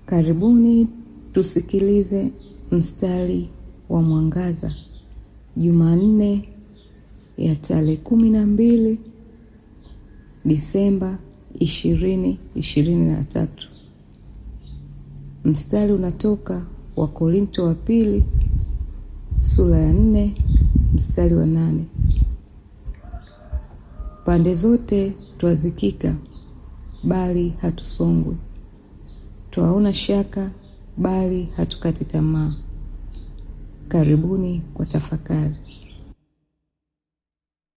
Karibuni tusikilize mstari wa mwangaza Jumanne ya tarehe kumi na mbili Disemba ishirini ishirini na tatu. Mstari unatoka Wakorinto wa pili sura ya nne mstari wa nane. Pande zote twazikika, bali hatusongwi; twaona shaka, bali hatukati tamaa. Karibuni kwa tafakari.